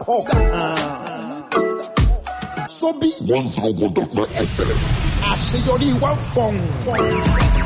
hawk. Sobi one zero one dot nine FM. àṣeyọrí wa ń fọ̀hún.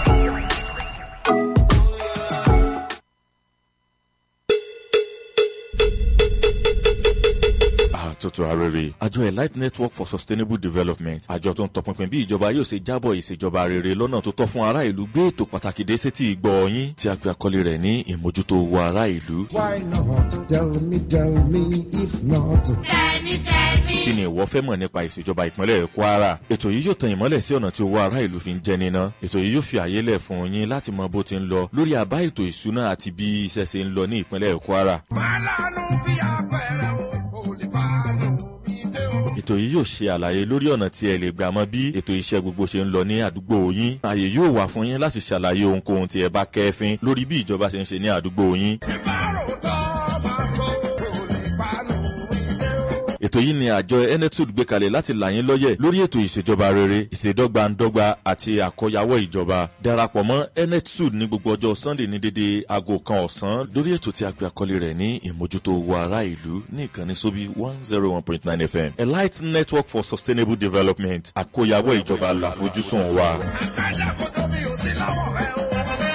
àtúntò arére àjọ elite network for sustainable development àjọ tó ń tọpinpin bí ìjọba yóò ṣe jábọ̀ ìṣèjọba rere lọ́nà tó tọ́ fún ará ìlú gbé ètò pàtàkì dé sétí ìgbọ́ yín tí a pe àkọlé rẹ̀ ní ìmójútó owó ará ìlú. Why not? Tell me, tell me, if not. kí ni ìwọ fẹ́ mọ̀ nípa ìṣèjọba ìpínlẹ̀ kwara ètò yìí yóò tan ìmọ́lẹ̀ sí ọ̀nà tí owó ará ìlú fi ń jẹ níná ètò yìí yóò fi àyè lẹ̀ fún yín láti mọ bó ti ń lọ lórí àbá ètò ìṣúná àti bí iṣẹ́ ṣe ń lọ ní ìpínlẹ̀ kwara Fálànù bí apẹ̀rẹ̀ o, kò lè fálù bí dé o. ètò yìí yóò ṣe àlàyé lórí ọ̀nà tí ẹ lè gbà mọ bí ètò iṣẹ́ gbogbo ṣe ń lọ ní àdúgbò yín ààyè yóò wà fún yín láti ṣàlàyé ohunkóhun tí ẹ bá kẹ́fín lórí bí ìjọba ṣe ń ṣe ní àdúgbò yín Tí bárò tọ́ máa sọ, kò lè fálù bí dé o. ètò yìí ni àjọ enetud gbé kalẹ̀ láti là yín lọ́yẹ̀ lórí ètò ìṣèjọba rere ìṣèdọ́gbandọ́gba àti àkọyawọ́ ìjọba darapọ̀ mọ́ enetud ní gbogbo ọjọ́ sunday ní dédé aago kan ọ̀sán lórí ètò tí a gbé àkọlé rẹ̀ ní ìmójútó owó ará ìlú ní ìkànnì sóbí one zero one point nine fm elite network for sustainable development àkọyawọ́ ìjọba làfojúsùn wa. Àgbàdà kò tó mi ò sí lọ́wọ́ rẹ o.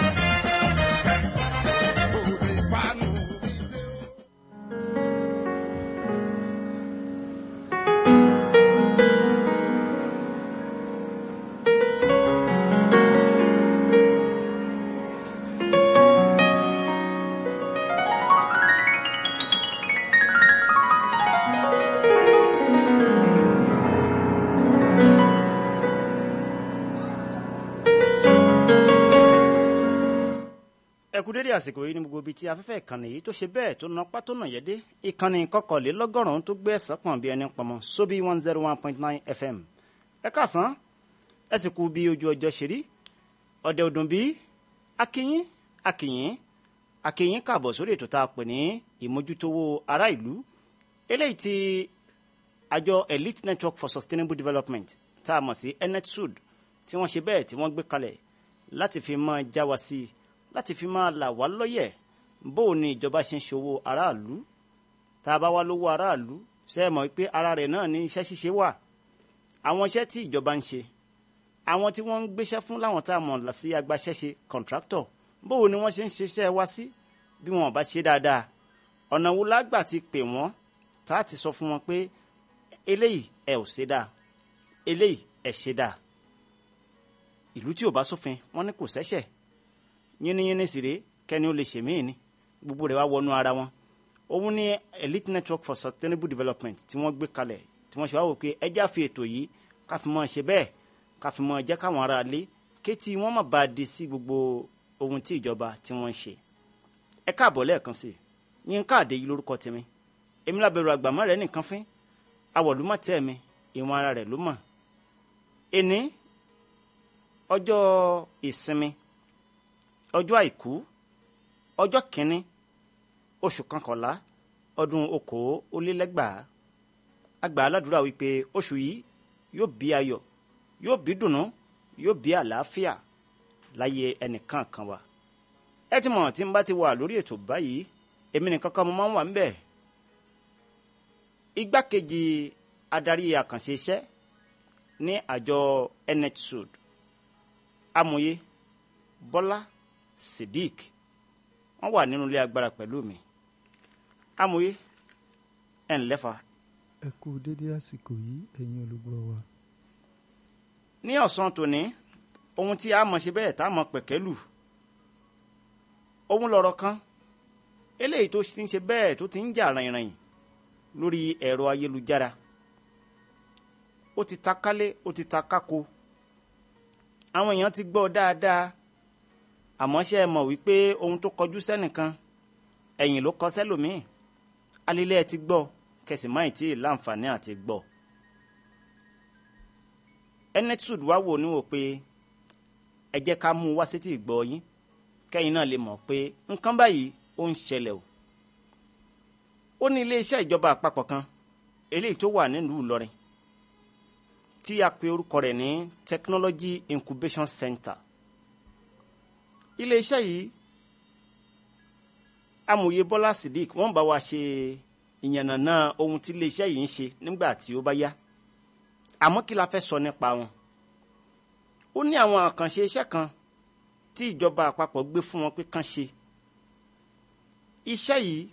Kò lè fálù bí dé o. ẹ kú dédé àsìkò yìí ní gbogbo ibi tí afẹ́fẹ́ ìkànnì yìí tó ṣe bẹ́ẹ̀ tó na pátó nà yẹ́dé ìkànnì kọkànlélọ́gọ́rùn-ún tó gbé ẹ̀sán pọ̀n bí ẹni pọ̀mọ́ sóbí one zero one point nine fm ẹ káàsán ẹ sì kú bí ojú ọjọ́ ṣe rí ọ̀dẹ̀ ọdún bí akínyín akínyín akínyín káàbọ̀ sórí ètò tá a pè ní ìmójútówó ará ìlú eléyìí tí àjọ elite network for sustainable development tá a mọ̀ sí enetsud tí wọ́n ṣe bẹ́ẹ̀ tí wọ́n gbé kalẹ̀ láti fi máa já wa sí i láti fi máa là wá lọ́yẹ̀ bó o ní ìjọba ṣe ń ṣòwò aráàlú tá a bá wá lówó aráàlú ṣe é mọ̀ pé ara rẹ̀ náà ní iṣẹ́ ṣíṣe wà àwọn iṣẹ́ tí ìjọba ń ṣe àwọn tí wọ́n ń gbéṣẹ́ fún láwọn tá a mọ̀ sí agbaṣẹ́ṣe contractor bó o ní wọ́n ṣe ń ṣiṣẹ́ wá sí bí wọn ò bá ṣe dáadáa ọ̀nà wo lágbà ti pè wọ́n tá a ti sọ fún wọn pé eléyìí ẹ ò ṣe dáa eléyìí ẹ ṣe dáa ìlú tí ò bá sófin wọn ní kò ṣẹ̀ṣẹ̀ yínníyínní sì rèé kẹ́ni ó lè ṣe míì ni gbogbo rẹ̀ wá wọnú ara wọn òun ní elite network for sustainable development tí wọ́n gbé kalẹ̀ tí wọ́n ṣe wá wò pé ẹjá fi ètò yìí ká fi mọ́ ṣe bẹ́ẹ̀ ká fi mọ́ jẹ́ káwọn ará lé kétí wọ́n má bàa di sí gbogbo ohun tí ìjọba tí wọ́n ń ṣe ẹ káàbọ̀ lẹ́ẹ̀kan sí i yín káàdé yìí lórúkọ tèmi èmi lábẹ̀rù àgbàmọ́ rẹ̀ nìkan fín awọ̀lúmọ̀ tẹ́ mi ìwọ̀n ara rẹ̀ ló mọ̀ ẹni ọjọ́ ìsinmi ọjọ́ àìkú ọjọ́ kìíní oṣù kankànlá ọdún okòólélẹ́gbàá àgbà aládùúrà wípé oṣù yìí yóò bí ayọ̀ yóò bí dùnú yóò bí àlàáfíà láyé ẹnìkan kan wa ẹ ti mọ̀ tí n bá ti wà lórí ètò báyìí èmi nìkan kan mo máa ń wà ńbẹ̀ igbákejì adarí àkànṣe iṣẹ́ ní àjọ netsud amòye bọ́lá Siddiq wọ́n wà nínú ilé agbára pẹ̀lú mi amòye ẹ̀ ń lẹ́fà ẹ kú dédé àsìkò yìí ẹ̀yin olùgbọ́ wa. ní ọ̀sán tòní ohun tí a mọ̀ ṣe bẹ́ẹ̀ tá a mọ̀ pẹ̀kẹ́lù ohun lọ̀rọ̀ kan eléyìí tó ti ń ṣe bẹ́ẹ̀ tó ti ń jà rìnrìn lórí ẹ̀rọ ayélujára ó ti ta kálé ó ti ta kákó àwọn èèyàn ti gbọ́ dáadáa àmọ́ ṣe é mọ̀ wípé ohun tó kọjú sẹ́nìkan ẹ̀yìn ló kọ sẹ́lòmíì alílẹ̀ ẹ ti gbọ́ kẹsì máì tí ì láǹfààní àti gbọ́ enetud wá wò níwò pé ẹ jẹ́ ká mú un wá sétí ìgbọ́ yín kẹ́yìn náà lè mọ̀ pé nǹkan báyìí ó ń ṣẹlẹ̀ o ó ní iléeṣẹ́ ìjọba àpapọ̀ kan eléyìí tó wà nílùú Ìlọrin tí a pe orúkọ rẹ̀ ní Technology Incubation Center iléeṣẹ́ yìí amòye Bọ́lá Siddiq wọ́n bá wa ṣe ìyànnàná ohun tí iléeṣẹ́ yìí ń ṣe nígbà tí ó bá yá àmọ́ kí la fẹ́ sọ nípa wọn ó ní àwọn àkànṣe iṣẹ́ kan tí ìjọba àpapọ̀ gbé fún wọn pé kán ṣe iṣẹ́ yìí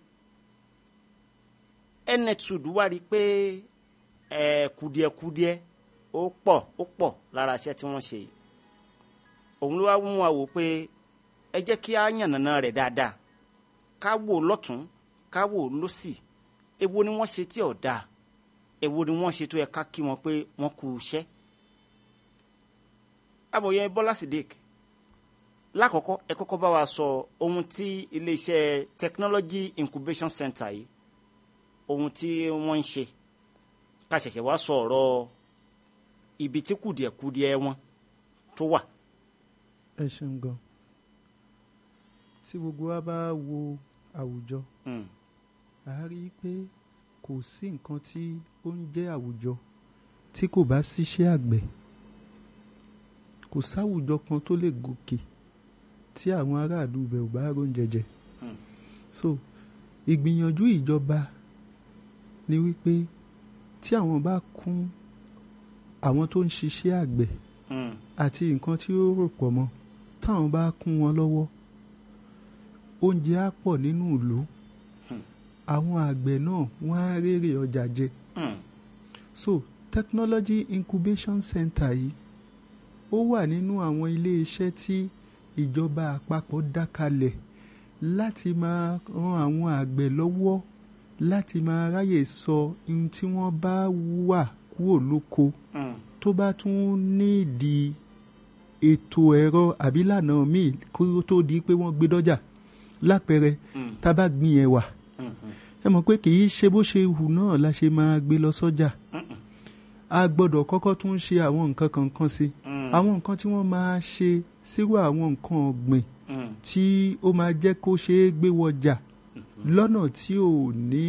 enetud wá rí i pé ẹ̀ kùdìẹ̀kudiẹ ó pọ̀ ó pọ̀ lára iṣẹ́ tí wọ́n ṣe yìí òun ló wá mú wa wò pé ẹ jẹ́ kí á yànnàná rẹ̀ dáadáa ká wò lọ́tún ká wò lọ́sì èwo ni wọ́n ṣe tí ò dáa èwo ni wọ́n ṣe tó yẹ ká kí wọn pé wọ́n kú iṣẹ́. abòye bọ́lá sidik lákọ̀ọ́kọ́ ẹ kọ́kọ́ bá wa sọ ohun tí iléeṣẹ́ technology incubation center yìí ohun tí wọ́n ń ṣe ká ṣẹ̀ṣẹ̀ wá sọ ọ̀rọ̀ ibi tí kùdìẹ̀kudiẹ wọn tó wà. ẹ ṣeun gan tí gbogbo wa bá wo àwùjọ Mm. a rí i pé kò sí nǹkan tí ó ń jẹ́ àwùjọ tí kò bá síṣẹ́ àgbẹ̀ kò sáwùjọ kan tó lè gòkè tí àwọn aráàlú ibẹ̀ ò bá róúnjẹ jẹ Hmm. so ìgbìyànjú ìjọba ni wípé tí àwọn bá kún àwọn tó ń ṣiṣẹ́ àgbẹ̀ Mm. àti nǹkan tí ó rò pọ̀ mọ́ táwọn bá kún wọn lọ́wọ́ oúnjẹ á pọ̀ nínú ìlú Hmm. àwọn àgbẹ̀ náà wọ́n á rérè ọjà jẹ Mm. so technology incubation center yìí ó wà nínú àwọn ilé-iṣẹ́ tí ìjọba àpapọ̀ dá kalẹ̀ láti máa ran àwọn àgbẹ̀ lọ́wọ́ láti máa ráyè sọ ohun tí wọ́n bá wà kúrò lóko Mm. tó bá tún nídìí ètò ẹ̀rọ àbí lànà míì kó tó di pé wọ́n gbé dọ́jà lápẹẹrẹ Mm. tá a bá gbin ẹ̀wà Mm. Mm. ẹ mọ̀ pé kì í ṣe bó ṣe hù náà la ṣe máa gbé lọ sọ́jà Mm. a gbọ́dọ̀ kọ́kọ́ tún ṣe àwọn nǹkan kankan sí Mm. àwọn nǹkan tí wọ́n máa ṣe sírò àwọn nǹkan ọ̀gbìn Mm. tí ó máa jẹ́ kó ṣeé gbé wọjà lọ́nà tí ò ní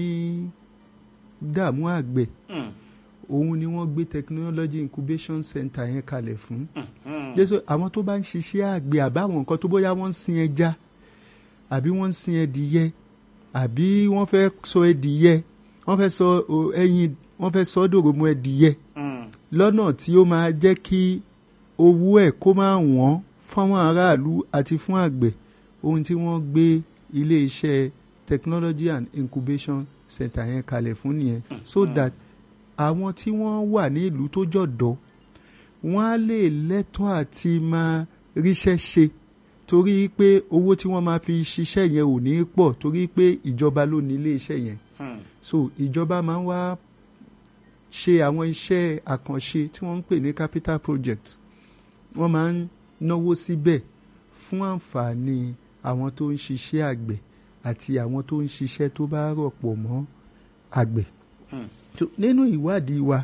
dààmú àgbẹ̀ Mm. òun ni wọ́n gbé technology incubation center yẹn kalẹ̀ fún Mm. jésù àwọn tó bá ń ṣiṣẹ́ àgbẹ̀ àbáwọn nǹkan tó bóyá wọ́n ń sin ẹja àbí wọ́n ń sin ẹdìyẹ àbí wọ́n fẹ́ sọ ẹdìyẹ wọ́n fẹ́ sọ o, ẹyin wọ́n fẹ́ sọ dòròmọ ẹdìyẹ Mm. lọ́nà tí ó máa jẹ́ kí owó ẹ̀ kó máa wọ́n fáwọn aráàlú àti fún àgbẹ̀ ohun tí wọ́n gbé iléeṣẹ́ technology and incubation center yẹn kalẹ̀ fún nìyẹn so that àwọn tí wọ́n wà ní ìlú tó jọ̀dọ̀ wọ́n á lè lẹ́tọ̀ọ́ àti máa ríṣẹ́ ṣe torí pé owó tí wọ́n máa fi ṣiṣẹ́ yẹn ò ní pọ̀ torí pé ìjọba ló ní iléeṣẹ́ yẹn Mm. so ìjọba máa ń wá ṣe àwọn iṣẹ́ àkànṣe tí wọ́n ń pè ní capital project wọ́n máa ń náwó síbẹ̀ fún àǹfààní àwọn tó ń ṣiṣẹ́ àgbẹ̀ àti àwọn tó ń ṣiṣẹ́ tó bá rọ̀pọ̀ mọ́ àgbẹ̀. Hmm. So, nínú ìwádìí wa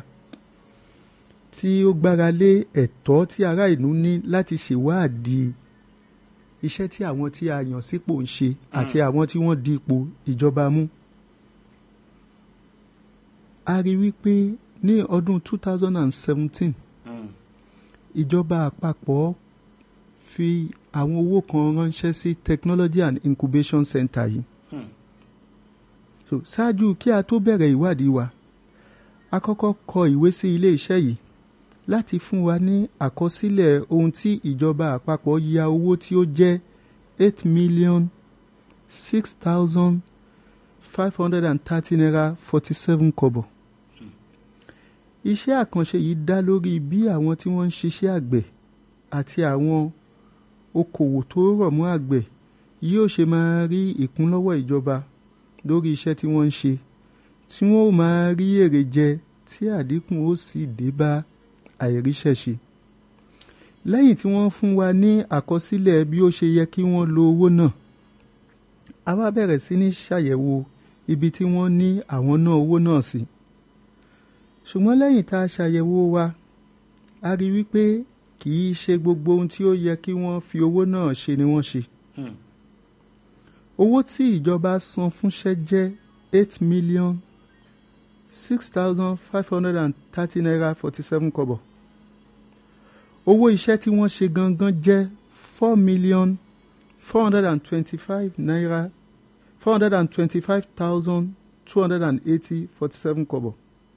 tí ó gbára lé ẹ̀tọ́ tí ará ìlú ní láti ṣèwádìí iṣẹ́ tí àwọn tí a yàn sípò ń ṣe àti àwọn tí wọ́n di ipò ìjọba mú a rí wípé ní ọdún 2017 Mm. ìjọba àpapọ̀ fi àwọn owó kan ránṣẹ́ sí technology and incubation center yìí Hmm. so ṣáájú kí a tó bẹ̀rẹ̀ ìwádìí wa a kọ́kọ́ kọ ìwé sí ilé iṣẹ́ yìí láti fún wa ní àkọsílẹ̀ ohun tí ìjọba àpapọ̀ ya owó tí ó jẹ́ eight million six thousand five hundred and thirty naira forty seven kọ́bọ̀ iṣẹ́ àkànṣe yìí dá lórí bí àwọn tí wọ́n ń ṣiṣẹ́ àgbẹ̀ àti àwọn okòwò tó rọ̀ mọ́ àgbẹ̀ yóò ṣe máa rí ìkúnlọ́wọ́ ìjọba lórí iṣẹ́ tí wọ́n ń ṣe tí wọ́n ó máa rí èrè jẹ tí àdínkù ó sì dé bá àìríṣẹ́ ṣe. lẹ́yìn tí wọ́n fún wa ní àkọsílẹ̀ bí ó ṣe yẹ kí wọ́n lo owó náà a wá bẹ̀rẹ̀ sí ní ṣàyẹ̀wò ibi tí wọ́n ní àwọn ná owó náà sí. ṣùgbọ́n lẹ́yìn tá a ṣàyẹ̀wò wa a rí wípé kì í ṣe gbogbo ohun tí ó yẹ kí wọ́n fi owó náà ṣe ni wọ́n ṣe Hmm. owó tí ìjọba san fúnṣẹ́ jẹ́ eight million six thousand five hundred and thirty naira forty seven kọ́bọ̀ owó iṣẹ́ tí wọ́n ṣe gangan jẹ́ four million four hundred and twenty-five naira four hundred and twenty-five thousand two hundred and eighty forty seven kọ́bọ̀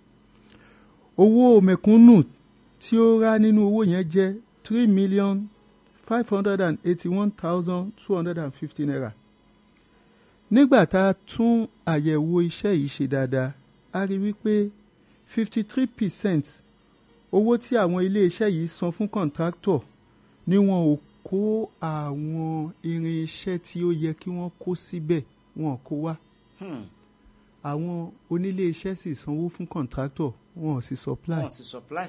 owó mẹ̀kúnnù tí ó rà nínú owó yẹn jẹ́ three million five hundred and eighty one thousand two hundred and fifty naira nígbà tá a tún àyẹ̀wò iṣẹ́ yìí ṣe dáadáa a rí wípé fifty three percent owó tí àwọn iléeṣẹ́ yìí san fún kọ̀ǹtráktọ̀ ni wọn ò kó àwọn irinṣẹ́ tí ó yẹ kí wọ́n kó síbẹ̀ wọn kó wá Hmm. àwọn oníléeṣẹ́ sì sanwó fún kọ̀ǹtráktọ̀ wọn ò sì supply wọ́n sì supply.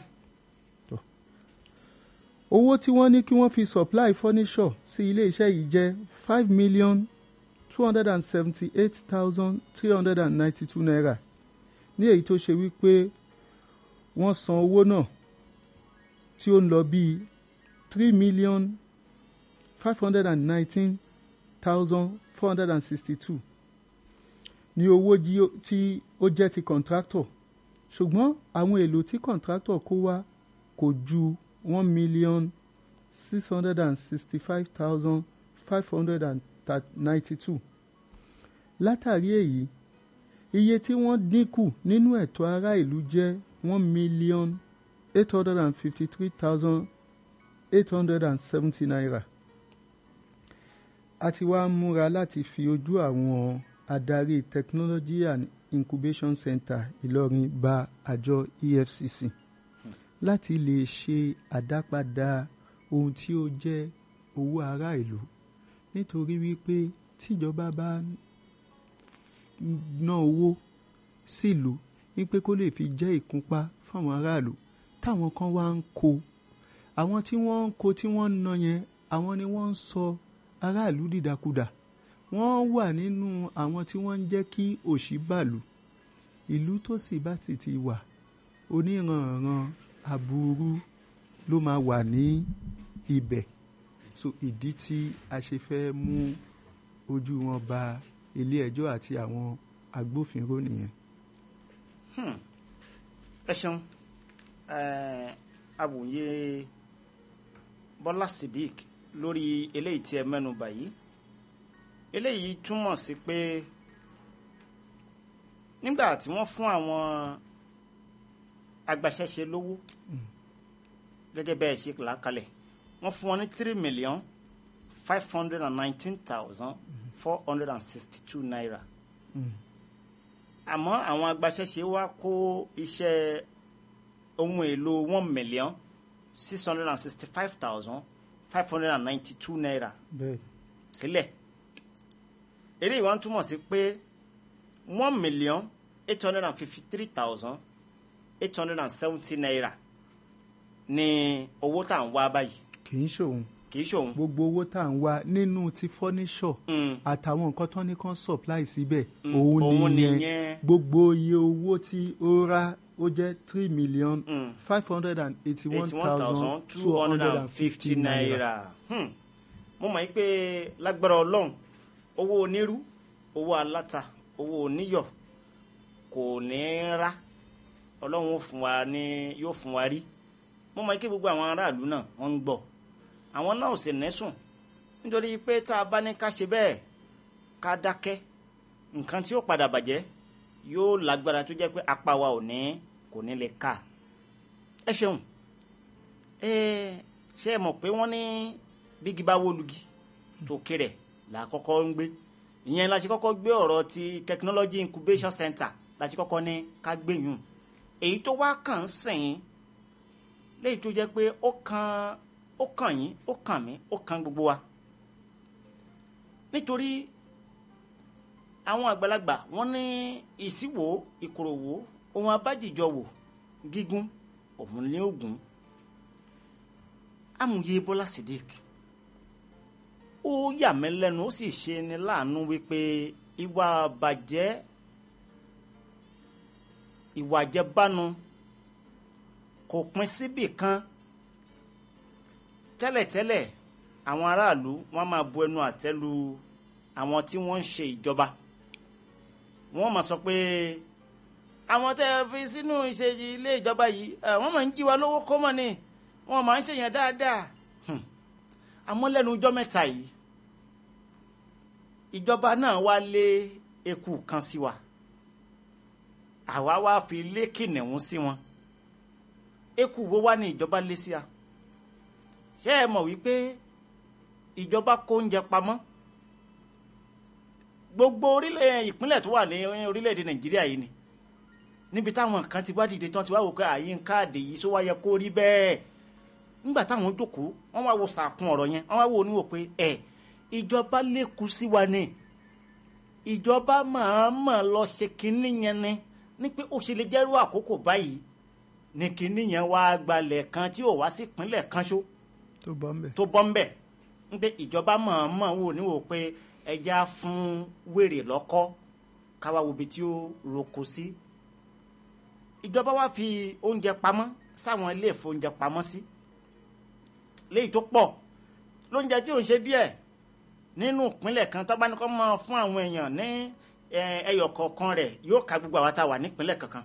owó tí wọ́n ní kí wọ́n fi supply furniture sí iléeṣẹ́ yìí jẹ́ five million two hundred and seventy eight thousand three hundred and ninety two naira ní èyí tó ṣe wípé wọ́n san owó náà tí ó ń lọ bíi three million five hundred and nineteen thousand four hundred and sixty two ní owó jí ó- tí ó jẹ́ ti contractor ṣùgbọ́n àwọn èlò tí contractor kó wá kò ju one million six hundred and sixty-five thousand five hundred and ninety-two látàrí èyí iye tí wọ́n dínkù nínú ẹ̀tọ́ ará ìlú jẹ́ one million eight hundred and fifty-three thousand eight hundred and seventy naira a ti wá múra láti fi ojú àwọn adarí technology and incubation center ìlọrin ba àjọ efcc láti lè ṣe àdápadà ohun tí ó jẹ́ owó ará ìlú nítorí wípé tíjọba bá ná owó sílùú wípé kó lè fi jẹ́ ìkúnpá fáwọn aráàlú táwọn kan wá ń kó àwọn tí wọ́n ń kó tí wọ́n ń ná yẹn àwọn ni wọ́n ń sọ aráàlú dìdàkudà wọ́n wà nínú àwọn tí wọ́n ń jẹ́ kí òṣì bàlù ìlú tó sì bá sì ti wà oníranran aburú ló máa wà ní ibẹ̀ so ìdí tí a ṣe fẹ́ mú ojú wọn ba ilé ẹjọ́ àti àwọn agbófinró nìyẹn. ẹ ṣeun eh, awòye bọ́lá sidik lórí eléyìí tí ẹ mẹ́nu bà yìí eléyìí túmọ̀ sí pé nígbà tí wọ́n fún àwọn agbaṣẹ́ṣe lówó gẹ́gẹ́ bẹ́ẹ̀ ṣe là á kalẹ̀ wọ́n fún wọn ní three million five hundred and nineteen thousand four hundred and sixty two naira àmọ́ àwọn agbaṣẹ́ṣe wa kó iṣẹ́ ohun èlò one million six hundred and sixty five thousand five hundred and ninety two naira bẹ́ẹ̀ sílẹ̀ eléyìí wọ́n túmọ̀ sí pé one million eight hundred and fifty three thousand eight hundred and seventy naira ni owó tá à ń wá báyìí kì í ṣòun kì í ṣòun. gbogbo owó tá à ń wá nínú ti furniture Mm. àtàwọn nǹkan tó ní kàn supply síbẹ̀ Mm, òun òun nìyẹn nìyẹn. gbogbo iye owó tí ó rà ó jẹ́ three million Mm. five hundred and eighty-one eighty-one thousand thousand two hundred and fifty naira. Hmm. mo mọ̀ yín pé lágbára ọlọ́run owó onírú owó aláta owó oníyọ̀ kò ní í rá ọlọ́run ó fún wa ní yóò fún wa rí mo mọ̀ yín pé gbogbo àwọn aráàlú náà wọ́n ń gbọ́ àwọn náà ò sì nẹ́sùn nítorí pé tá a bá ní ká ṣe bẹ́ẹ̀ ká dákẹ́ nǹkan tí ó padà bàjẹ́ yóò lágbára tó jẹ́ pé apá wa ò ní kò ní lè ká ẹ ṣeun ẹ ṣe é mọ̀ pé wọ́n ní bígi bá wólugi tó kéré là á kọ́kọ́ ń gbé ìyẹn la ṣe kọ́kọ́ gbé ọ̀rọ̀ ti technology incubation center la ṣe kọ́kọ́ ní ká gbé yùn èyí tó wá kàn ń sìn léyìí tó jẹ́ pé ó kan ó kàn yín ó kàn mí ó kan gbogbo wa nítorí àwọn àgbàlagbà wọ́n ní ìsíwò ìkòròwò ohun abájìjọ wò gígùn òun ní ògùn amòye bọ́lá sidik ó yà mí lẹ́nu ó sì ṣe ni láàánú wípé ìwà bàjẹ́ ìwà àjẹbánu kò pín síbì kan tẹ́lẹ̀tẹ́lẹ̀ àwọn aráàlú wọ́n máa bu ẹnu àtẹ́ lu àwọn tí wọ́n ń ṣe ìjọba wọ́n máa sọ pé àwọn tẹ́ ẹ fi sínú ìṣe ilé ìjọba yìí ẹ, wọ́n máa ń jí wa lówó kọ́mọ̀ ni wọ́n máa ń ṣèyàn dáadáa Hmm. àmọ́ lẹ́nu ọjọ́ mẹ́ta yìí ìjọba náà wá lé eku kan sí wa àwa wá fi lé kìnìún sí wọn eku wo wá ní ìjọba lé sí a ṣé ẹ mọ̀ wípé ìjọba kó oúnjẹ pamọ́ gbogbo orílẹ̀ ìpínlẹ̀ tó wà ní orílẹ̀-èdè nàìjíríà yìí ni níbi táwọn kan ti wá dìde tán ti wá wò pé àyín káàdì yìí sọ wáyẹ kó rí bẹ́ẹ̀ nígbà táwọn jókòó wọ́n wá wo sàkún ọ̀rọ̀ yẹn wọ́n wá wo oníwò pé ẹ̀ ìjọba lékun sí wa ni ìjọba màámà lọ ṣe kínní yẹn ni ní pé ó ṣe lè jẹ́rú àkókò báyìí ní kínní yẹn wá gbalẹ̀ kan tí ò wá sí ìpínlẹ̀ kan ṣó tó bọ́ ń bẹ̀. tó bọ́ ń bẹ̀ ń pé ìjọba màámà wò níwò pé ẹja fún wèrè lọ́kọ́ káwá wo ibi tí ó roko sí ìjọba wá fi oúnjẹ pamọ́ sáwọn ilé ìfowóúnjẹ pamọ́ sí léyìí tó pọ̀ lóúnjẹ tí ò ń ṣe díẹ̀ nínú ìpínlẹ̀ kan tó bá ní kó máa fún àwọn èèyàn ní eh, ẹyọ kọ̀ọ̀kan rẹ̀ yóò ka gbogbo àwa tá a wà nípínlẹ̀ kankan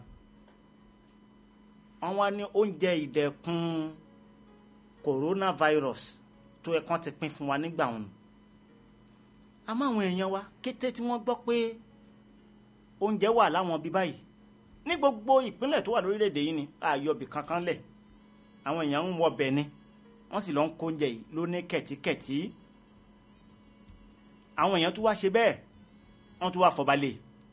wọ́n wá ní oúnjẹ ìdẹ̀kùn coronavirus tó yẹ kán ti pín fún wa nígbà wọn àmọ́ àwọn èèyàn wa kété tí wọ́n gbọ́ pé oúnjẹ wà láwọn bí báyìí ní gbogbo ìpínlẹ̀ tó wà lórílẹ̀‐èdè yìí ni àyọ̀bì kankan lẹ̀ àwọn èèyàn ń wọ bẹ̀ ni wọ́n sì lọ ń kó oúnjẹ yìí lóní kẹ̀tíkẹ̀tí àwọn èèyàn tún wá ṣe bẹ́ẹ̀ wọ́n tún wá fọbalẹ̀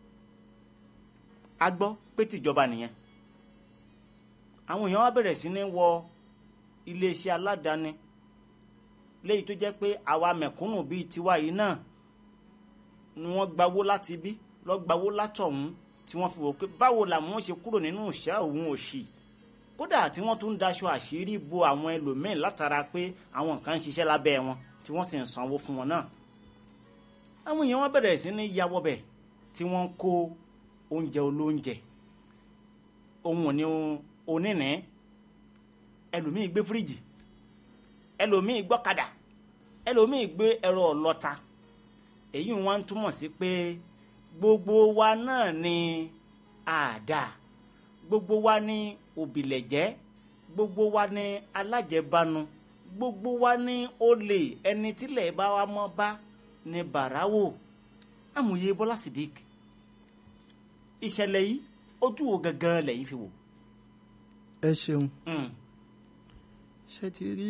a gbọ́ pé tìjọba nìyẹn àwọn èèyàn wá bẹ̀rẹ̀ sí ní wọ iléeṣẹ́ aládàáni léyìí tó jẹ́ pé àwa mẹ̀kúnnù bíi tiwa yìí náà ni wọ́n gbawó láti bí lọ́ gbawó látọ̀hún tí wọ́n fi wò pé báwo làwọn ṣe kúrò nínú ìṣẹ́ òun òṣì kódà tí wọ́n tún ń daṣọ àṣírí bo àwọn ẹlòmíín látara pé àwọn kan ń ṣiṣẹ́ lábẹ́ wọn tí wọ́n sì ń sanwó fún wọn náà àwọn èèyàn wọn bẹ̀rẹ̀ sí ní yàwọ́ bẹ̀ tí wọ́n ń kó oúnjẹ olóúnjẹ ohun òní onínì ẹlòmíì gbé fíríjì ẹlòmíì gbọ́kadà ẹlòmíì gbé ẹ̀rọ ọlọ́ta èyí wọn túmọ̀ sí pé gbogbo wa náà ni àdá gbogbo wa ni òbílẹ̀jẹ́ gbogbo wa ni alájẹbánu gbogbo wa ni olè ẹni tílẹ̀ bá wa mọ́ bá ní bàráwò amòye bọ́lá sidik ìṣẹ̀lẹ̀ yìí ojú wo gangan lẹ́yìn fi wò. ẹ ṣeun Mm, ṣe ti rí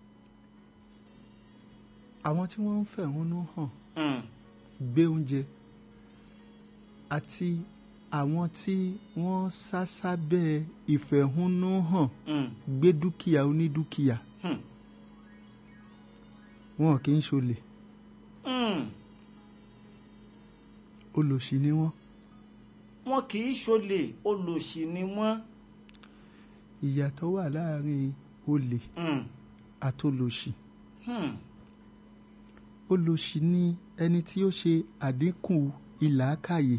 àwọn tí wọ́n ń fẹ̀hónú hàn mm, gbé oúnjẹ àti àwọn tí wọ́n sá sábẹ́ ìfẹ̀hónú hàn mm, gbé dúkìá onídúkìá mm, wọn kì í ṣolè mm. olòṣì ni wọ́n wọn kì í ṣolè olòṣì ni wọ́n. ìyàtọ̀ wà láàrin olè Mm, àtolòṣì mm, olòṣì ni ẹni tí ó ṣe àdínkù ìlàákàyè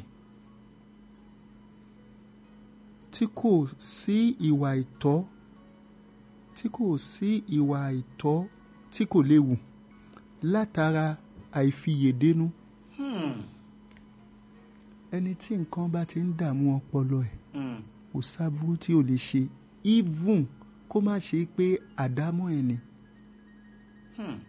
tí kò sí ìwà ìtọ́ tí kò sí ìwà ìtọ́ tí kò léwu látara àìfiyèdénú mm, ẹni tí nǹkan bá ti ń dààmú ọpọlọ ẹ̀ mm, kò sábúrú tí ò lè ṣe even kó má ṣe pé àdámọ́ ẹ̀ ni mm.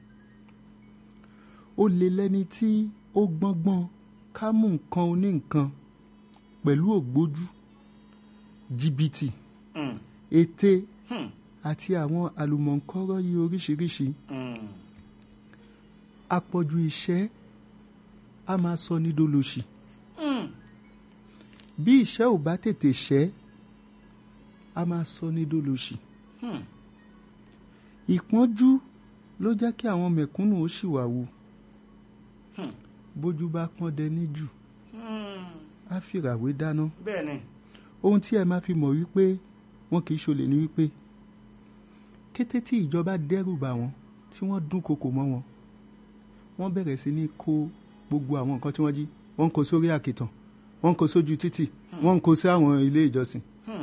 ó lè lẹ́ni tí ó gbọ́ngbọ́n ká mú nǹkan oní nǹkan pẹ̀lú ògbójú jìbìtì Mm, ète mm, àti àwọn àlùmọ̀ǹkọ́rọ́ yìí oríṣiríṣi mm. àpọ̀jù ìṣẹ́ a máa sọ ní dolóṣì Mm, bí ìṣẹ́ ò bá tètè ṣẹ́ a máa sọ ní dolóṣì mm. ìpọ́njú ló jẹ́ kí àwọn mẹ̀kúnnù ó ṣìwàwù Hmm. bójú bá pọ́n dẹní jù Mm. á fìràwé dáná bẹ́ẹ̀ ni ohun tí ẹ máa fi mọ̀ wípé wọn kì í ṣolè ní wípé kété tí ìjọba dẹ́rù bà wọ́n tí wọ́n dúnkokò mọ́ wọn wọ́n bẹ̀rẹ̀ sí ní kó gbogbo àwọn nǹkan tí wọ́n jí wọ́n ń kó sórí àkìtàn wọ́n ń kó sójú títì wọ́n ń kó sí àwọn ilé ìjọsìn Mm,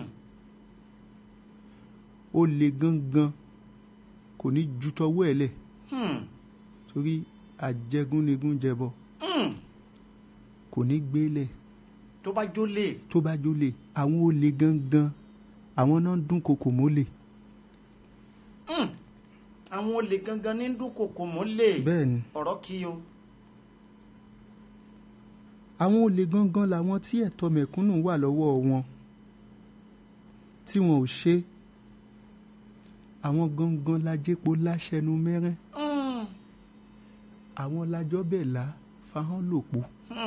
ó le gangan kò ní ju tọwọ́ ẹ̀ lẹ̀ mm, torí àjẹgúnnigún jẹbọ mm. kò ní gbélẹ̀ tó bá jólè tó bá jólè àwọn olè gangan àwọn náà ń dúnkokò mólè Mm. àwọn olè gangan ní dúnkokò mọ́lẹ̀ bẹ́ẹ̀ ni ọ̀rọ̀ kí o. àwọn olè gangan làwọn tí ẹ̀tọ́ mẹ̀kúnnù wà lọ́wọ́ wọn tí wọn ò ṣe àwọn gangan lajẹ́po láṣẹnu mẹ́rẹ́ àwọn lajọ́ bẹ̀ là fahàn lòpọ̀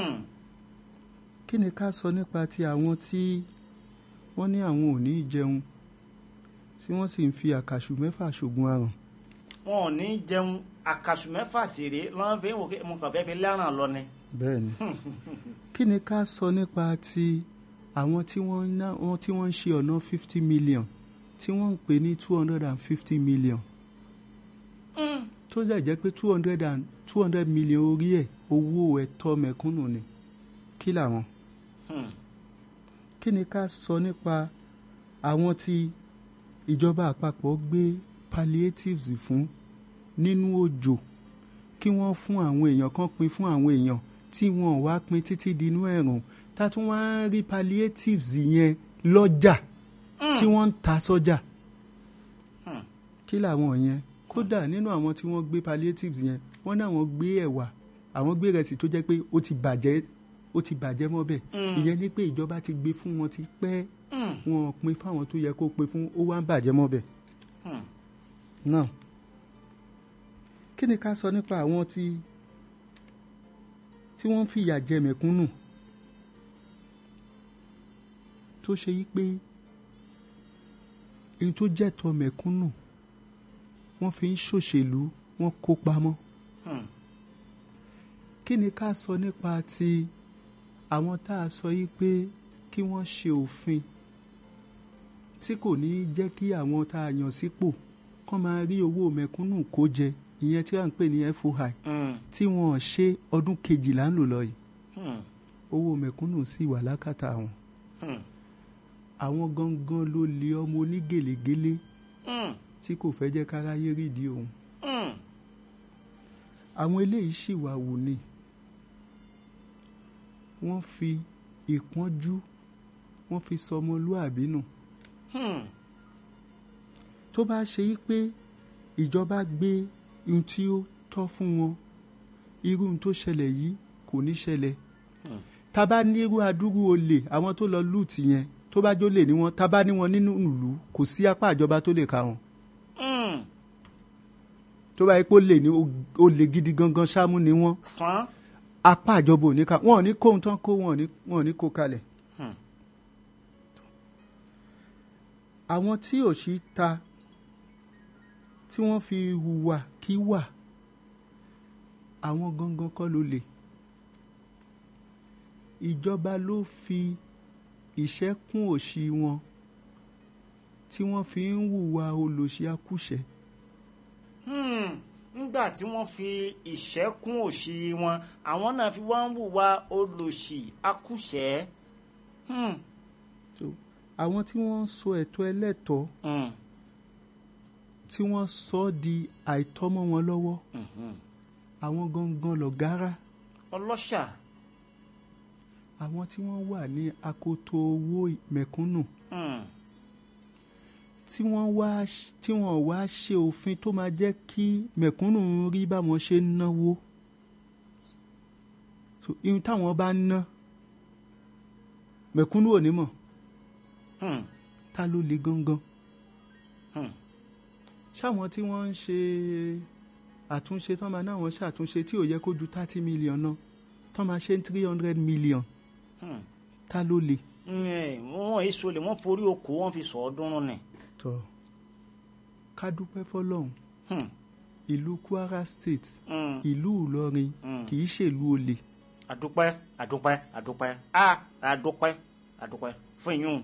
kí ni ká sọ nípa ti àwọn tí wọ́n ní àwọn ò ní jẹun tí wọ́n sì ń fi àkàṣù mẹ́fà ṣògùn àrùn wọn ò ní jẹun àkàṣù mẹ́fà sèré lọ́n fi ń wò pé mo kàn fẹ́ fi lẹ́ràn lọ ni. bẹ́ẹ̀ ni kí ni ká sọ nípa ti àwọn tí wọ́n ń ná wọn tí wọ́n ń ṣe ọ̀nà fifty million tí wọ́n ń pè ní two hundred and fifty million tó dẹ̀ jẹ́ pé two hundred and two hundred million orí ẹ̀ owó ẹ̀tọ́ mẹ̀kúnnù ni kí làwọn kí ni ká sọ nípa àwọn tí ìjọba àpapọ̀ gbé palliatives fún nínú òjò kí wọ́n fún àwọn èèyàn kan pín fún àwọn èèyàn tí wọ́n wá pín títí dínú ẹ̀rùn tá a tún wá ń rí palliatives yẹn lọ́jà tí wọ́n ń ta sọ́jà kí làwọn yẹn kódà nínú àwọn tí wọ́n gbé palliatives yẹn wọ́n ní àwọn gbé ẹ̀wà àwọn gbé rẹsì tó jẹ́ pé ó ti bàjẹ́ ó ti bàjẹ́ mọ́bẹ̀ ìyẹn ni pé ìjọba ti gbé fún wọn ti pẹ́ wọn pín fáwọn tó yẹ kó pín fún ó wá ń bàjẹ́ mọ́bẹ̀ náà kí ni ká sọ nípa àwọn tí tí wọ́n ń fìyà jẹ mẹ̀kúnnù tó ṣe yí pé ohun tó jẹ́tọ́ mẹ̀kúnnù wọ́n fi ń ṣòṣèlú wọ́n kó pamọ́ kí ni ká sọ nípa ti àwọn tá a sọ yí pé kí wọ́n ṣe òfin tí kò ní í jẹ́ kí àwọn tá a yàn sípò kán máa rí owó mẹ̀kúnnù kó jẹ ìyẹn tí wọ́n ń pè ní FOI tí wọ́n ṣe ọdún kejìlá ń lò lọ yìí owó mẹ̀kúnnù sì wà lákàtà wọn àwọn gangan ló lé ọmọ onígèlégélé tí kò fẹ́ jẹ́ káráyé rídìí òun àwọn eléyìí sì wà wù ni wọ́n fi ìpọ́njú wọ́n fi sọmọlúàbí nù tó bá ṣe yí pé ìjọba gbé ohun tí ó tọ́ fún wọn irú ohun tó ṣẹlẹ̀ yìí kò ní ṣẹlẹ̀ tá bá nírú adúrú olè àwọn tó lọ lùtì yẹn tó bá jólè ní wọn tá bá ní wọn nínú ìlú kò sí apá ìjọba tó lè ka wọn tó bá yẹ pé ó lè ní ó lè gidi gangan ṣámú ni wọn san apá ìjọba ò ní ká wọn ò ní kó ohun tán kó wọn ò ní wọn ò ní kó kalẹ̀. àwọn tí òṣì ta tí wọ́n fi hùwà kí wà àwọn gangan kọ́ ló lè ìjọba ló fi ìṣẹ́ kún òṣì wọn tí wọ́n fi ń hùwà olòṣì akúṣẹ̀ nígbà tí wọ́n fi ìṣẹ́kún òṣì wọn àwọn náà fi wá ń hùwà olòṣì akúṣẹ̀. Hmm. so àwọn tí wọ́n ń sọ ẹ̀tọ́ ẹlẹ́tọ̀ọ́ Hmm. tí wọ́n sọ ọ́ di àìtọ́mọ́ wọn lọ́wọ́ Mhm. àwọn gangan lọ̀gárá ọlọ́ṣà. àwọn tí wọ́n wà ní akoto owó mẹ̀kúnnù Hmm. tí wọ́n wá tí wọ́n wá ṣe òfin tó máa jẹ́ kí mẹ̀kúnnù rí báwọn ṣe ń náwó so ihun táwọn bá ń ná mẹ̀kúnnù ò ní mọ̀ Hmm. ta ló le gangan Hmm. ṣáwọn tí wọ́n ń ṣe àtúnṣe tán máa náwọn ṣàtúnṣe tí ò yẹ kó ju thirty million náà tán máa ṣe three hundred million Hmm. ta ló le. Ẹ̀, wọ́n èso lè wọ́n forí oko wọ́n fi sọ ọdún nì. tọ́ ká dúpẹ́ fọlọ́run Hmm. ìlú Kwara State Hmm. ìlú Ìlọrin Mm. kì í ṣèlú olè àdúpẹ́ àdúpẹ́ àdúpẹ́ a àdúpẹ́ àdúpẹ́ fún ìyún.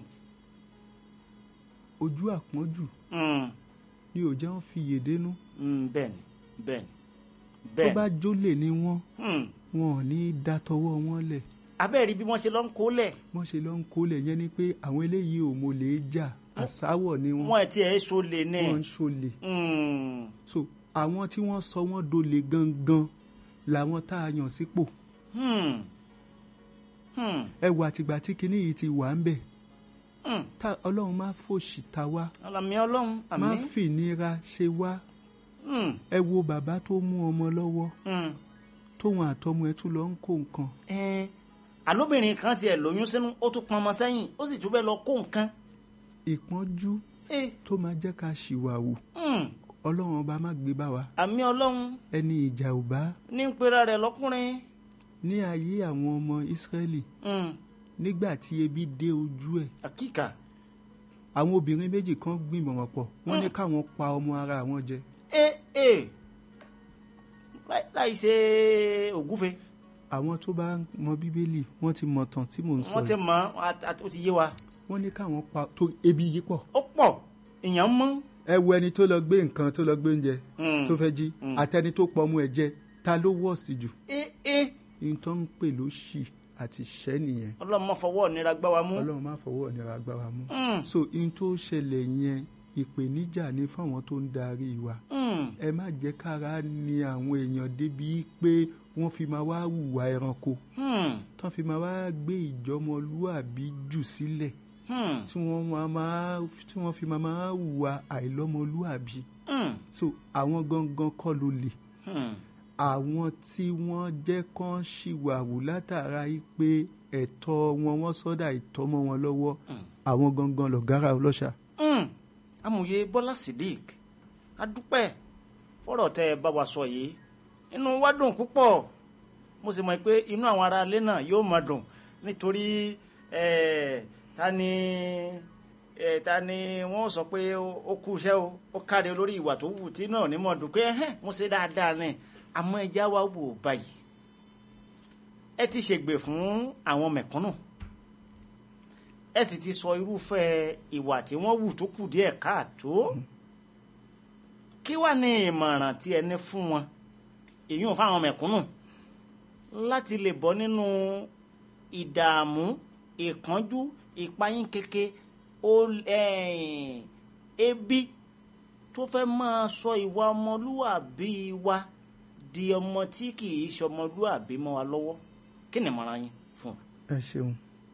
ojú àpọ́njù Hmm. ni ò jẹ́ wọ́n fi yèdénú Hmm. bẹ́ẹ̀ni bẹ́ẹ̀ni tó bẹ́ẹ̀ni. bá jólè ní wọ́n Hmm. wọn ò ní í dá tọwọ́ wọn lẹ̀ abẹ́rẹ́ bí wọ́n ṣe lọ ń kólẹ̀ wọ́n ṣe lọ ń kólẹ̀ yẹn ni pé àwọn eléyìí ò mọ̀ lè jà àsáwọ̀ ni wọ́n wọ́n ẹ̀ tí ẹ̀ so lè ní. wọ́n ń ṣolè Hmm. so àwọn tí wọ́n sọ wọ́n dolè gangan làwọn tá a yàn sípò Hmm. Hmm. ẹ wà tìgbà tí kinní yìí ti wà ń bẹ̀ Hmm. tá ọlọ́run má fòṣì ta wá àmì ọlọ́run má àmì. fìnira ṣe wá Hmm. ẹ wo bàbá tó mú ọmọ lọ́wọ́ Hmm. tóun àtọmọ ẹ tún lọ ń kó nǹkan Ẹn, àlóbìnrin kan tiẹ̀ lóyún sínú ó tún pọnmọ sẹ́yìn ó sì tún fẹ́ lọ kó nǹkan. ìpọ́njú ẹ tó máa jẹ́ ká ṣìwàwù mm, ọlọ́run ọba má gbé bá wa àmì ọlọ́run ẹni ìjà ò bá ní ń pera rẹ̀ lọ́kùnrin ní ayé àwọn ọmọ ìsírẹ́lì mm, nígbà tí ebi dé ojú ẹ̀ àkíkà àwọn obìnrin méjì kan gbìmọ̀ràn pọ̀ wọ́n ní káwọn pa ọmọ ara àwọn jẹ ẹ ẹ láì- láì ṣe ògúfe àwọn tó bá mọ bíbélì wọ́n ti mọ̀ tán tí mò ń sọ wọ́n ti yìí mọ̀ ọ́ àti- ó ti yé wa wọ́n ní káwọn pa tó ebi yìí pọ̀ ó pọ̀ èèyàn mọ́ ẹ wo ẹni tó lọ gbé nǹkan tó lọ gbé oúnjẹ Mm. tó fẹ́ jí àtẹni tó pọ̀ ọmọ ẹ̀ jẹ ta ló worst jù ẹ ẹ ní tó ń pè lóṣì àti ṣẹ́ nìyẹn ọlọ́mọ fọwọ́ nira gbá wa mú ọlọ́run má fọwọ́ ìnira gbá wa mú Mm. so in tó ṣẹlẹ̀ yẹn ìpèníjà ni fáwọn tó ń darí wa Mm, ẹ má jẹ́ kára ni àwọn èèyàn débi pé wọ́n fi máa wá hùwà ẹranko mm, tán fi máa wá gbé ìjọmọlúàbí jù sílẹ̀ mm, tí wọ́n máa máa tí wọ́n fi máa máa hùwà àìlọ́mọlúàbí mm, so àwọn gangan kọ́ ló lè mm. àwọn tí wọ́n jẹ́ kán ṣìwàwù látara yìí pé ẹ̀tọ́ wọn wọ́n sọ́dà ìtọ́mọ́ wọn lọ́wọ́ àwọn gangan lọ̀gára ọlọ́ṣà. Mm. amòye bọ́lá sidik adúpẹ́ fọ́rọ̀ tẹ́ ẹ bá wa sọ yìí inú wa dùn púpọ̀ mo sì mọ̀ pé inú àwọn ará ilé náà yóò máa dùn nítorí eh, ta ni eh, ta ni wọ́n sọ pé ó ó kú iṣẹ́ o ó káre lórí ìwà tó wù tí náà ní mọ̀ dùn pé ẹ̀hẹ́n mo ṣe dáadáa ni àmọ́ ẹja wa wò báyìí ẹ ti ṣègbè fún àwọn mẹ̀kúnnù ẹ sì ti sọ irúfẹ́ ìwà tí wọ́n wù tó kù díẹ̀ káàtó kí wàá ní ìmọ̀ràn tí ẹ ní fún wọn èyí ò fáwọn mẹ̀kúnnù láti lè bọ́ nínú ìdààmú ìpọ́njú ìpayín keke ó- eh, ebi tó fẹ́ máa sọ ìwà ọmọlúwàbí wa di ọmọ tí kì í ṣọmọlúwàbí mọ́ wa lọ́wọ́ kí ni ìmọ̀ràn yín fún un. ẹ ṣeun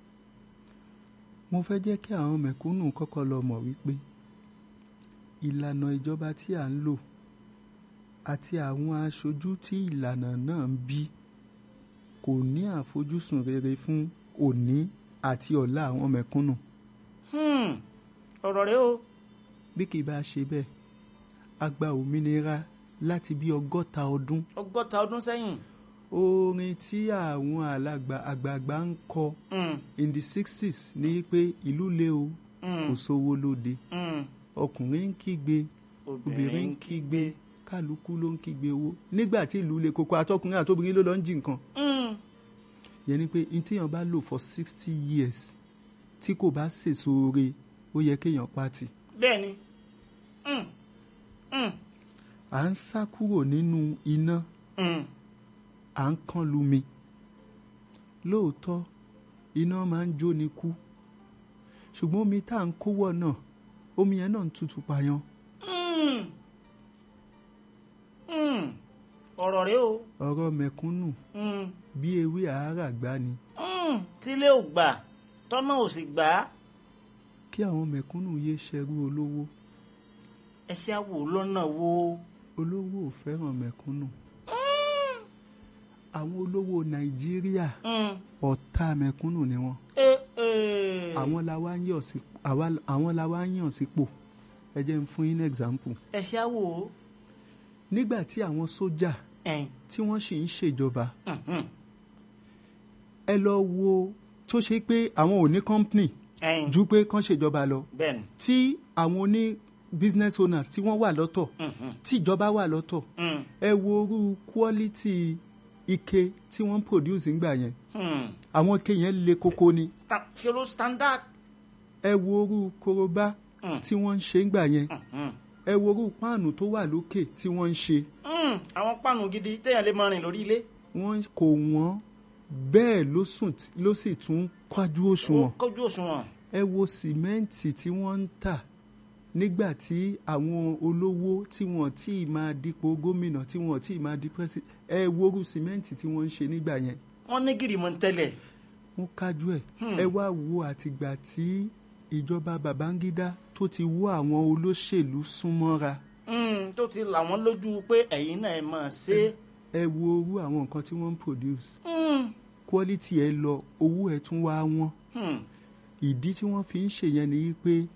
mo fẹ́ jẹ́ kí àwọn mẹ̀kúnnù kọ́kọ́ lọ mọ̀ wípé ìlànà ìjọba tí à ń lò àti àwọn aṣojú tí ìlànà náà ń bí kò ní àfojúsùn rere fún òní àti ọ̀la àwọn mẹ̀kúnnù Hmm, ọ̀rọ̀ rẹ o. bí kì í bá ṣe bẹ́ẹ̀ a gba òmìnira láti bí ọgọ́ta ọdún ọgọ́ta ọdún sẹ́yìn. orin tí àwọn alàgbà àgbààgbà ń kọ Hmm, in the sixties ní pé ìlú le o kò sówó lóde hmm. ọkùnrin ń kígbe obìnrin ń kígbe kálukú ló ń kígbe owó nígbà tí ìlú le koko àtọkùnrin àtobìnrin ló lọ ń jí nǹkan Hmm, yẹn ni pé ní téèyàn bá lò for sixty years tí kò bá sèso oore ó yẹ kéèyàn pàtì bẹ́ẹ̀ ni. Hmm, hmm, à ń sá kúrò nínú iná hmm. à ń kán lumi lóòótọ́ iná máa ń jóni kú ṣùgbọ́n omi tá à ń kówọ̀ náà omi yẹn náà ń tutù payan Hmm. Hmm. ọ̀rọ̀ rẹ o. ọ̀rọ̀ mẹ̀kúnnù Hmm. bí ewé àárà gbá ni Hmm. tílé ò gbà tọ́nà ò sì gbà á kí àwọn mẹ̀kúnnù yé ṣẹrú olówó ẹṣẹ́ àwò lọ́nà wo. olówó ò fẹ́ràn mẹ̀kúnnù àwọn olówó nàìjíríà Hmm. ọ̀tá mẹ̀kúnnù ni wọ́n Eh, eh. àwọn la wá ń yàn sí àwa- àwọn la wá ń yàn sípò ẹ jẹ́ n fún yín ní example ẹṣẹ́ àwò. nígbà tí àwọn sójà ẹ̀yìn. tí wọ́n sì ń ṣèjọba Hmm, hmm. ẹ lọ wo tó ṣe pé àwọn ò ní company ẹ̀yìn. ju pé kán ṣèjọba lọ bẹ́ẹ̀ ni. tí àwọn oní business owners tí wọ́n wà lọ́tọ̀ Hmm, hmm. tí ìjọba wà lọ́tọ̀ Hmm. ẹ wo orú quality ike tí wọ́n ń produce ńgbà yẹn Hmm. àwọn ike yẹn le koko ni Sta- ṣe ló standard. ẹ wo orú korobá Mm. tí wọ́n ń ṣe ńgbà yẹn Hmm. ẹ wo orú páànù tó wà lókè tí wọ́n ń ṣe Hmm. àwọn páànù gidi téèyàn lè máa rìn lórí ilé. wọ́n kò wọ́n bẹ́ẹ̀ ló sùn tí- ló sì tún kájú ó òṣùwọ̀n kọjú òṣùwọ̀n. ẹ wo sìmẹ́ǹtì tí wọ́n ń tà nígbà tí àwọn olówó tí wọ́n tí ì máa dípò gómìnà tí wọ́n tí ì máa di pẹ́sì ẹ wo orú sìmẹ́ǹtì tí wọ́n ń ṣe nígbà yẹn wọ́n ní gìrì mọ́ ń tẹ́lẹ̀. wọ́n kájú ẹ̀ Hmm. ẹ wá wo àtìgbà tí ìjọba Babangida tó ti wọ́ àwọn olóṣèlú súnmọ́ra Hmm. tó ti là wọ́n lójú pé ẹ̀yin náà ẹ máa ṣe. ẹ wo orú àwọn nǹkan tí wọ́n ń produce Hmm. quality ẹ lọ owó ẹ tún wá wọ́n Hmm. ìdí tí wọ́n fi ń ṣèyẹn ni wípé